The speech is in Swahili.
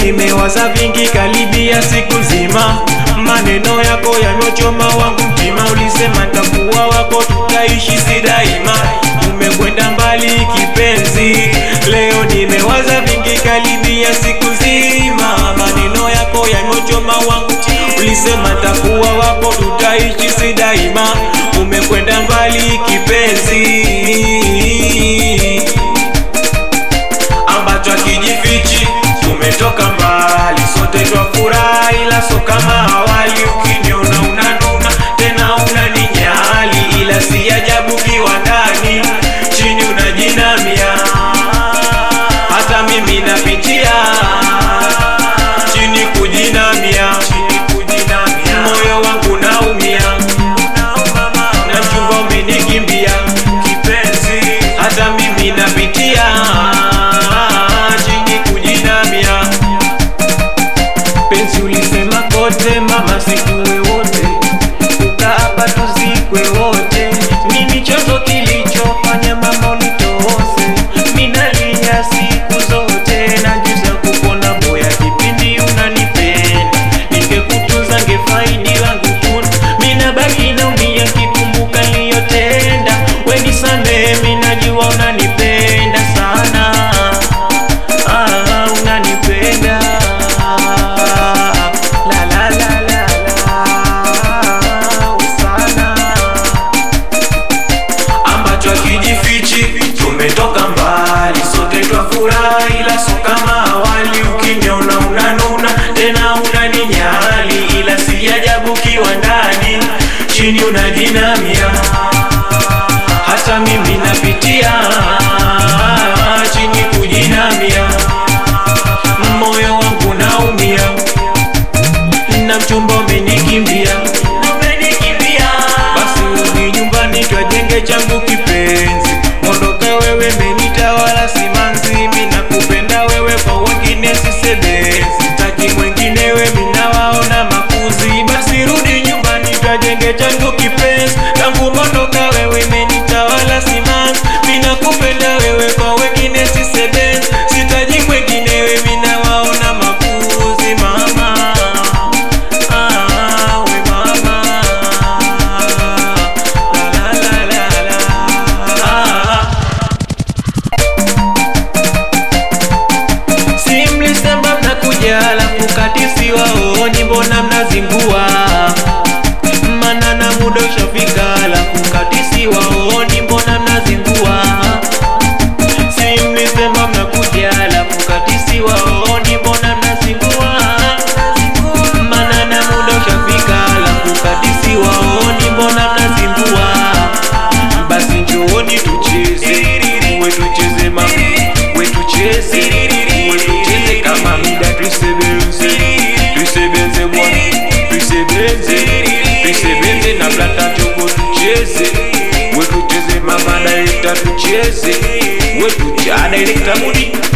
nimewaza vingi karibia siku nzima, maneno yako yamechoma wangu mtima. Ulisema takuwa wako, tutaishi si daima. Umekwenda mbali kipenzi, leo nimewaza vingi karibia siku nzima, maneno yako yamechoma wangu Ulisema takuwa wako, tutaishi si daima. Umekwenda mbali kipenzi ambacho akijifichi tumetoka mbali, sote twafurahi, ila so kama awali. Ukiniona unanuna tena unaninyali, ila si ajabu kiwa ndani chini unajinamia, hata mimi napitia chini kujinamia, moyo wangu naumia, na mchumba umenikimbia kipenzi, hata mimi napitia chini kujinamia. Penzi ulisema kote mama, sikuwe wote, ukaapa tuzikwe wote. Nini chanzo kilichofanya mama unitose? Minalia siku zote, najuza kupona boya, kipindi unanipenda, ningekutunza ngefaidi langu tuna, mina baki naumia kikumbuka niliyotenda. We nisamehe, minajua unanipenda sana Ah, unanipenda la la la la la sana ambacho akijifichi tumetoka mbali sote twafurahi ila so kama awali ukiniona unanuna tena unaninyali ila si ajabu kiwa ndani chini unajinamia hata mimi napitia chini kujinamia moyo wangu naumia na mchumba umenikimbia umenikimbia basi rudi nyumbani twajenge changu kipenzi mondoka wewe menitawala simanzi mi nakupenda wewe kwa wengine sisebezi sitaki mwengine we minawaona makuzi basi rudi nyumbani twajenge changu kipenzi tangu mondoka wewe menitawala simanzi mi nakupenda wewe kwa wengine sisebezi sitaji mwengine we minawaona makuzi mama Ah, we mama. La, la, la, la, la. Ah. Si mlisema mnakuja alafu kati siwaoni, mbona mnazingua? Mana na muda ushafika alafu kati siwaoni, mbona mnazingua? Si mlisema mnakuja alafu kati siwaoni, mbona mnazingua? Mana na muda ushafika alafu kati siwaoni, mbona mnazingua? Basi njooni tucheze, we tucheze mama, we tucheze, we tucheze kama mida, tusebenze, tusebenze bwana, tusebenze, tusebenze na blata choko, tucheze, we tucheze mama, director tucheze, we tucheze, director mudi